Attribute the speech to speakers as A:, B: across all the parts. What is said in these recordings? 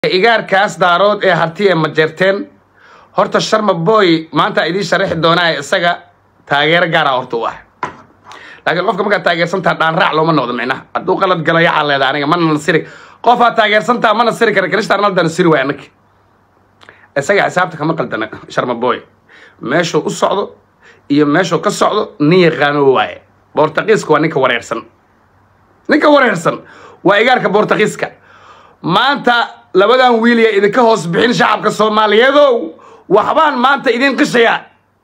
A: igaarkaas daarood ee harti ee majeerteen horta sharma boy maanta idiin sharaxi doonaa isaga taageero gaara horta u ah laakiin qofka markaad taageersantaha dhaanraac looma noqdo micnaha hadduu qalad galo yaxaa leeda aniga mana nasiri qofaad taageersantaha ma nasiri kara krista arnalda nasiri waay anagi isaga xisaabta kama qaldana sharma boy meeshuu u socdo iyo meeshuu ka socdo nin yaqaano waaye boortaqiiska waa ninka wareersan ninka wareersan waa igaarka boortaqiiska maanta labadan wiil ee idinka hoos bixin shacabka soomaaliyeedow waxbaan maanta idin qishayaa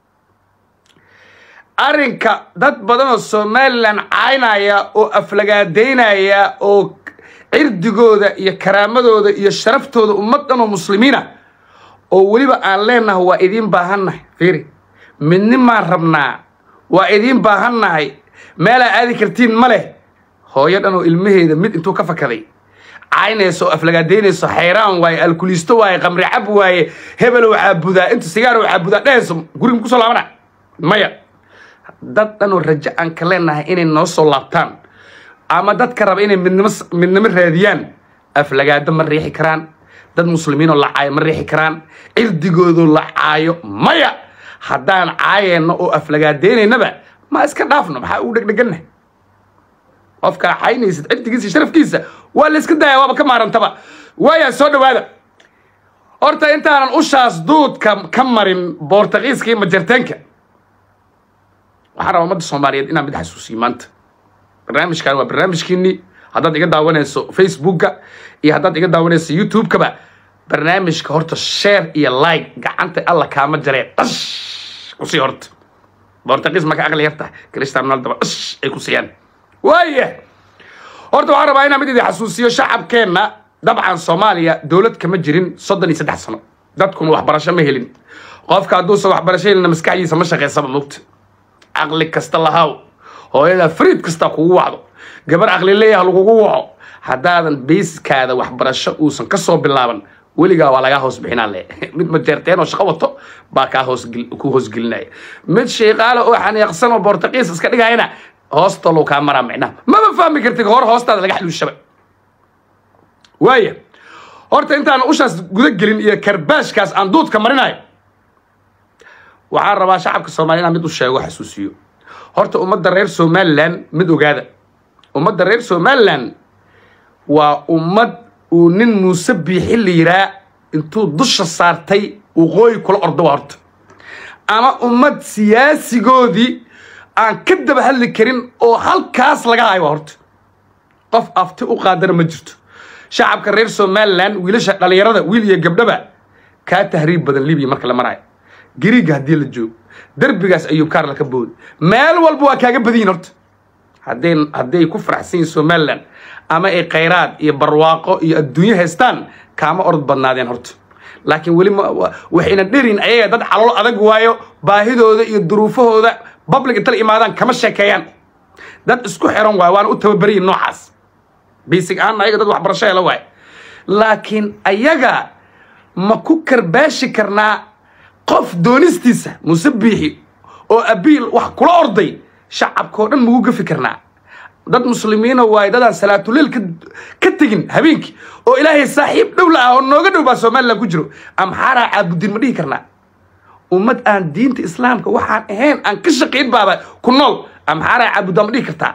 A: arrinka dad badan oo somalilan caynaya oo aflagaadaynaya oo cirdigooda iyo karaamadooda iyo sharaftooda ummad dhan oo muslimiina oo weliba aan leenahay waa idiin baahannahay fiiri midnimaan rabnaa waa idiin baahannahay meelaa aadi kartiin ma leh hooyo dhan oo ilmaheeda mid intuu ka fakaday caynayso oo aflagaadaynayso xayraan waaye alkuliisto waaye qamri cab waaye hebelow caabudaa inta sigaar caabudaa dhehayso guriga kusoo laabana maya dad dhan oo rajo aan ka leenahay inay noo soo laabtaan ama dadka raba inay midnimo midnimo raadiyaan aflagaado ma riixi karaan dad muslimiinoo la caayo ma riixi karaan cirdigoodoo la caayo maya haddaan caayeenno oo aflagaadaynaynaba ma iska dhaafno maxaa ugu dhegdheganna qofkaa caynaysid cirdigiisa sharafkiisa waa la iska daaya waaba ka maarantaba waaya soo dhawaada horta intaanan ushaas duudka ka marin boortaqiiska iyo majarteenka waxaan rabaa ummadda soomaaliyeed inaan mid xasuusiyo maanta barnaamijkan waa barnaamijkiinii haddaad iga daawanayso facebookka iyo haddaad iga daawanayso youtube-kaba barnaamijka horta share iyo like gacanta alla kaama jaree dhash kusii horta boortaqiis maka aqli yarta cristian ronaldaba dhash ay ku siiyaan waaya horta waxaan rabaa inaan mid idin xasuusiyo shacabkeenna dabcan soomaaliya dowlad kama jirin soddon iyo saddex sano dadkuna waxbarasho ma helin qofka hadduusan waxbarasho helina maskaxdiisa ma shaqaysaba mogta caqli kasta lahaw hooyada fariid kasta kugu wacdo gabar aqli leeyaha lagugu waco haddaadan beyskaada waxbarasho uusan ka soo bilaaban weligaa waa lagaa hoos bixinaa le mid majeerteen oo shaqo wato baa kaa hoos ku hoosgelinaya mid shayqaale oo xaniiqsan oo boortaqiis iska dhigayana hoostalow kaa maraa micnaha maba fahmi kartid hor hoostaada laga xaluushaba waaya horta intaan ushaas guda gelin iyo karbaashkaas aan duudka marinayo waxaan rabaa shacabka soomaliya inaan mid u sheego xasuusiyo horta ummadda reer somalilan mid ogaada ummadda reer somalilan waa ummad uu nin muuse biixi la yiraa intuu dusha saartay waqooyi kula ordowa horta ama ummad siyaasigoodii aan ka daba hadli karin oo halkaas laga hayo waa horta qof afti u qaadana ma jirto shacabka reer somalilan wiilasha dhallinyarada wiil iyo gabdhaba kaa tahriib badan libiya marka la maraayo gariiga haddii la joogo derbigaas ayuub kaarla ka booda meel walba waa kaaga badanyihin horta hadday hadday ku faraxsan yihin somalilan ama ay khayraad iyo barwaaqo iyo adduunyo haystaan kaama orod badnaadeen horta laakiin weli waxayna dherin ayaga dad calool adag waayo baahidooda iyo duruufahooda public inta la imaadaan kama sheekeeyaan dad isku xiran waayo waana u tababarayin noocaas basic ahaan ayaga dad waxbarasho hela waayo laakiin ayaga ma ku karbaashi karnaa qof doonistiisa muuse biixi oo abiil wax kula orday shacabkao dhan magu gafi karnaa dad muslimiina waayo dadaan salaatuleel ka tegin habeenkii oo ilaahay saaxiib dhow la ah oo nooga dhow baa somalilan ku jiro amxaaraa caabudin ma dhihi karnaa ummad aan diinta islaamka waxaan ahayn aan ka shaqayn baaba ku nool amxaaraa caabuddaa ma dhihi kartaa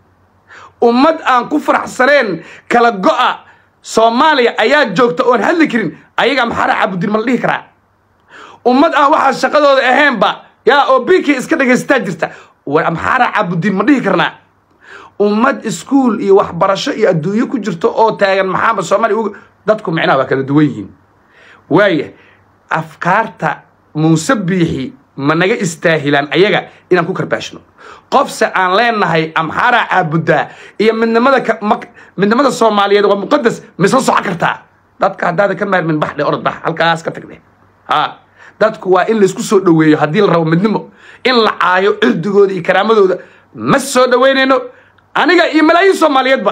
A: ummad aan ku faraxsaneen kala go'a soomaaliya ayaa joogta oon hadli karin ayaga amxaaraa caabudin ma la dhihi karaa ummad aan waxaa shaqadooda ahaynba yaa oo binkii iska dhagaystaa jirta war amxaaraa caabudin ma dhihi karnaa ummad iskuul iyo waxbarasho iyo adduunyo ku jirto oo taagan maxamed soomaaliya dadku micnaha waa kala duwan yihiin waaya afkaarta muuse biixi ma naga istaahilaan ayaga inaan ku karbaashno qofse aan leenahay amxaaraa caabuddaa iyo midnimada midnimada soomaaliyeed waa muqadas misla soco kartaa dadka haddaada ka maarmin baxdhe orod bax halkaas ka tagde ha dadku waa in laysku soo dhoweeyo haddii la rabo midnimo in la caayo cirdigooda iyo karaamadooda ma soo dhoweynayno aniga iyo malaayiin soomaaliyeedba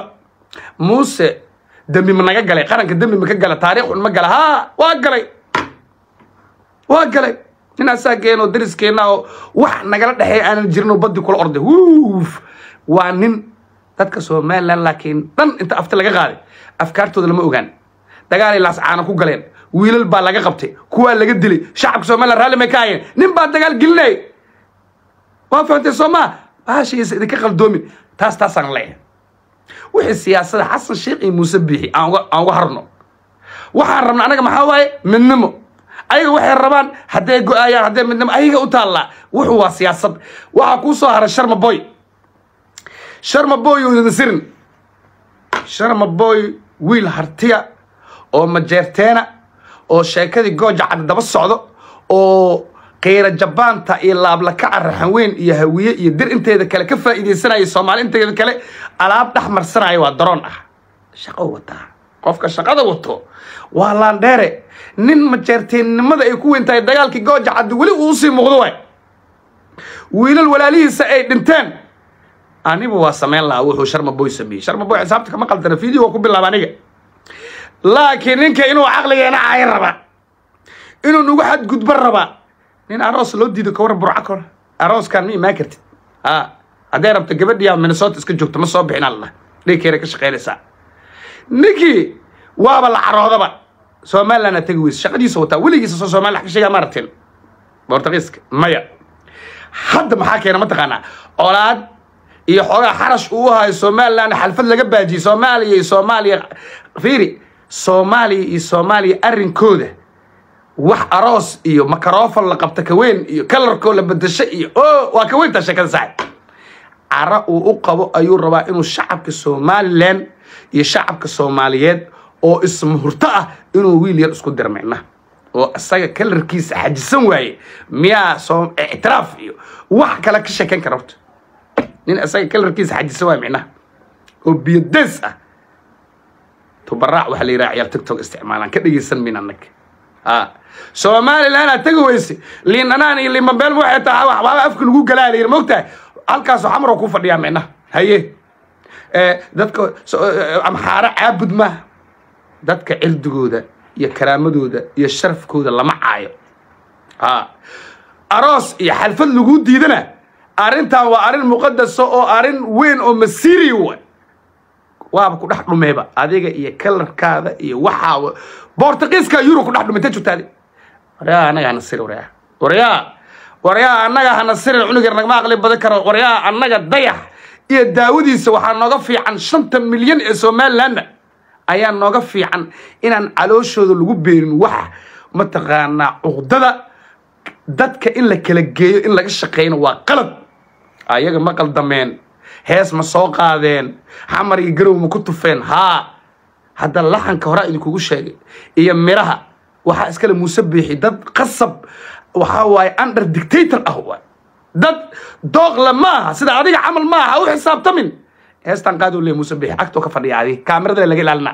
A: muuse dembi ma naga galay qaranka dembi ma ka gala taariikhun ma gala ha waa galay waa galay nin asaageenoo dariskeenna oo wax nagala dhexeeya aanan jirinoo baddi kula orday wuuf waa nin dadka somalilan laakiin dhan inta afti laga qaaday afkaartooda lama ogaan dagaalay laascaana ku galeen wiilal baa laga qabtay kuwaa laga dilay shacabka somaliland raalli may ka hayeen nin baa dagaal gelinay waa fahamtay soo maa bahashiisa idinka qaldoomin taas taasaan leeyahay wixii siyaasada xasan sheekh iyo muuse biixi aan uga aan uga harno waxaan rabna anaga maxaa waaye midnimo ayaga waxay rabaan hadday go-aayaan hadday midnimo ayaga u taallaa wuxuu waa siyaasad waxaa kuu soo haray sharma boy sharma boy nasirin sharma boy wiil hartiya oo majeerteena oo sheekadii gooja cad daba socdo oo qiira jabaanta iyo laablakaca raxanweyn iyo hawiye iyo dir inteeda kale ka faa'iidaysanaya soomaali inteeda kale alaab dhex marsanaya waa daroon ah shaqo wataa qofka shaqada wato waa laandheere nin majeerteennimada ay ku weyn tahay dagaalkii gooja caddi weli uu usii muuqdo waay wiilal walaalihiisa ay dhinteen anigu waa samayn lahaa wuxuu sharma boy sameeyey sharma boy xisaabta kama qaldana video waa ku bilaaba aniga laakiin ninka inuu caqligeena cayn rabaa inuu nagu xadgudbo rabaa nin aroos loo diido kawar burca kor arooskan ma imaan kartid ha hadday rabto gabadhiyaa minnesota iska joogto ma soo bixin alla dhinkeena ka shaqaynaysaa ninkii waaba la caroodaba somaliland aa tegi weyse shaqadiisa wataa weligiisa soo somaliland ka sheegaa ma aragteen bortugiiska maya hadda maxaa keena mataqaanaa colaad iyo xoogaa xarash uu hayo somaliland xalfad laga baajiyey soomaaliya iyo soomaaliya fiiri soomaaliya iyo soomaaliya arrinkooda wax aroos iyo makarofon la qabta kaweyn iyo kalarkoo la bedasho iyo o waa kaweyntaa sheekada saaxib cara uu u qabo ayuu rabaa inuu shacabka somalilan iyo shacabka soomaaliyeed oo ismuhurto ah inuu wiil yar isku dir micna oo isaga kalarkiisa xajisan waaye miyaa soo ictiraaf iyo wax kale ka sheekayn kara horta nin isaga kalarkiisa xajisan waaye micnaha oo biyodees ah tubaraac waxaa la yidhaha ciyaar tiktok isticmaalaan ka dhegeysan min anag somaliland aad tegi weyse liin dhanaan iyo liin bambeel waxay tahay waxbaaba afka lagu galaa la yidhi mogtahay halkaasoo xamaro ku fadhiyaa micnaha haye dadka amxaaro caabud maaha dadka cirdigooda iyo karaamadooda iyo sharafkooda lama caayo ha aroos iyo xalfad lagu diidana arrintan waa arrin muqadasa oo arrin weyn oo masiiri wa waaba ku dhex dhumeeba adiga iyo kalarkaada iyo waxaa bortugiiska yuro ku dhex dhumay ta joogtaadi waryaa annaga hana siri waryaa waryaa waryaa annaga hana sirin cunug yar nagama aqli badan karo waryaa annaga dayax iyo daawadiisa waxaa nooga fiican shanta milyan ee somalilandna ayaa nooga fiican inaan calooshooda lagu beerin waxa mataqaanaa cuqdada dadka in la kala geeyo in laga shaqeyno waa qalad ayaga ma qaldameen hees ma soo qaadeen xamar iyo garow ma ku tufeen haa hadda laxanka horaa idinkugu sheegay iyo miraha waxaa iskale muuse biixi dad qasab waxaa waaye under dictator ah waay dad dooqle ma aha sida adiga camal ma aha u xisaabtamin heestan qaadoo le muuse biixi agtoo ka fadhiya adi kaamirada laga ilaalina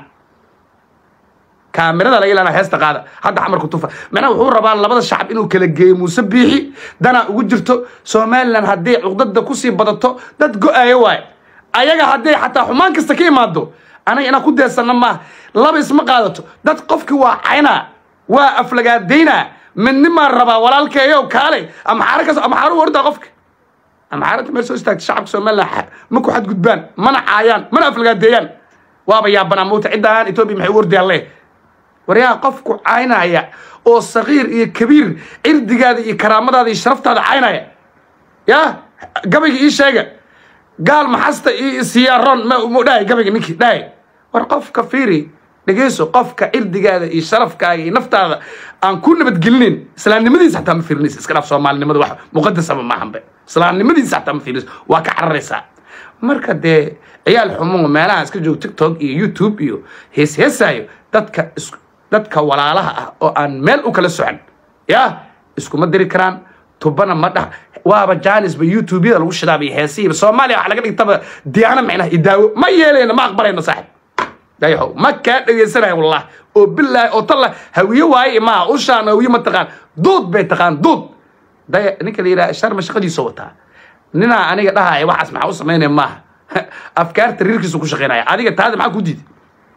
A: kaamirada laga ilaalina heesta qaada hadda xamarku tufa macnaha wuxuu rabaa labada shacab inuu kala geeyo muuse biixi danaa ugu jirto somaliland haddii cuqdada kusii badato dad go-aayo waaye ayaga hadday xataa xumaan kasta ka imaado anaga inaan ku deesanna maaha laba isma qaadato dad qofkii waa caynaa waa aflagaadaynaa midnimaan rabaa walaalkeeyo kaale amxaaro kas amxaaro u ordaa qofka amxaaradda meel soo istaagta shacabka somaliland ma ku xadgudbaan mana caayaan mana aflagaadeeyaan waaba yaabanaa mowta ciddaan etoobiya maxay u ordayaan leh waryaa qofku caynaya oo sakiir iyo kabiir cirdigaada iyo karaamadaada iyo sharaftaada caynaya ya gabayga ii sheega gaal maxasta iyo siyaaroon mu dhahay gabayga ninkii dhahay war qofka fiiri dhegeyso qofka cirdigaada iyo sharafkaaga iyo naftaada aan ku nabadgelinayn islaamnimadiisa xataa ma fiirinaysa iska dhaaf soomaalinimada wax muqadasaba maahanbe islaamnimadiisa xataa ma fiirinaysa waa ka cararaysaa marka dee ciyaal xumo meelaha iska joogo tiktok iyo youtube iyo hees heesaayo dadka is dadka walaalaha ah oo aan meel u kala socon ya iskuma diri karaan tubana ma dha waaba jaanisba youtubeyada lagu shidaabiyo heesihiiba soomaaliya waxa laga dhigtaba diyaano micnaha idaawo ma yeelayno ma aqbalayno saaxib dayaxow ma kaa dhegaysanayo wallah oo bilaahi oo talla hawiye waaye maaha ushaan hawiye ma taqaan duud bay taqaan duud daya ninka la yidhaha sharma shaqadiisa wataa ninaa aniga dhahaya waxaas maxaa u samaynaya maaha afkaarta riirkiisu ku shaqaynaya adiga taada maxaa ku diiday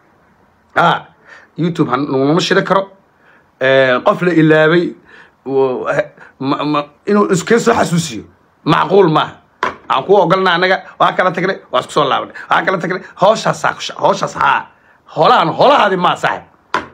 A: a youtube naguma shida karo qof la ilaabay inuu iska soo xasuusiyo macquul maaha aan ku ogolna anaga waa kala tagnay waa isku soo laabanay waa kala tagnay hooshaasaa hooshaaas haa holahan holahaadi maa saaxib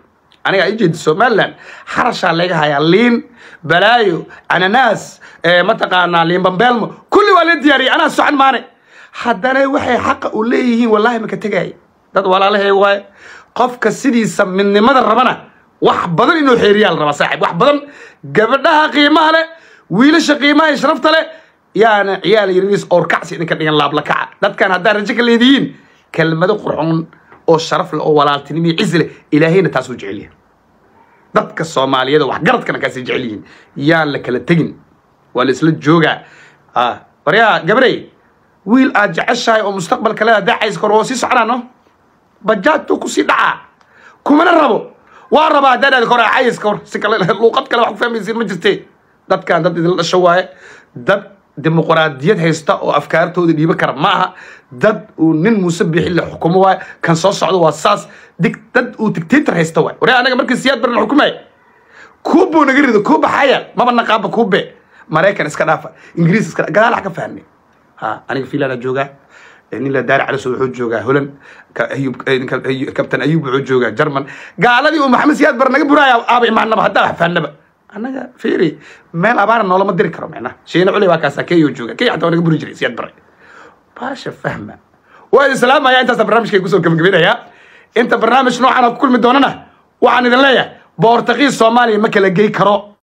A: aniga i jeedi somaliland xarashaa laga hayaa liin balaayo ananaas mataqaanaa liin bambeelmo kulli waa la diyaariyay anaa socon maane haddana waxay xaqa u leeyihiin wallaahi maka tegaya dad walaalahay waaye qofka sidiisa midnimada rabana wax badan inuu xeeriyaa la rabaa saaxib wax badan gabadhaha qiimaha leh wiilasha qiimaha iyo sharafta leh yaana ciyaal yariis oorkacsi idinka dhigan laabla kaca dadkan haddaa rajo ka leedihiin kelmado qurxoon oo sharaf leh oo walaaltinimo iyo cizi leh ilaahayna taasuu jecel yahay dadka soomaaliyada waxgaradkana kaasay jecel yihiin yaan la kala tegin waa la isla joogaa waryaa gabarey wiil aad jeceshahay oo mustaqbalka leeda dacays kor oo sii soconaano bajaajtuu kusii dhacaa kumana rabo waa rabaa haddaan aad kor cayis kor si kale luuqad kale wax ku fahmaysiin ma jirte dadkan dad idinla dhasho waaye dad dimuqraadiyad haysta oo afkaartooda dhiiba kara ma aha dad uu nin muuse bixi la xukumo waaye kan soo socdo waa saas dig dad uu dictator haysta waay waree anaga markii siyaad baran xukumay kuubuu naga rido kuuba xaya maba naqaaba kuube maraykan iska dhaafa ingiriis iska gadaal wax ka fahnay ha aniga fiilaana joogaa nin la daari caliso wuxuu joogaa holand kabtan ayub wuxuu joogaa german gaaladii uu maxamed siyaad bar naga buraaya aaba imaanaba haddaa wax fahnaba annaga fiiri meel abaara noolama diri karo micnaha shiina culi waa kaasaa keyo jooga key xataa waa naga buri jiray siyaad bare baasha fahma waa idin salaamaya intaasa barnaamijkay kusoo gebagabinayaa inta barnaamij noocan ku kulmi doonana waxaan idin leeyahay boortaqiis soomaaliya ma kala gey karo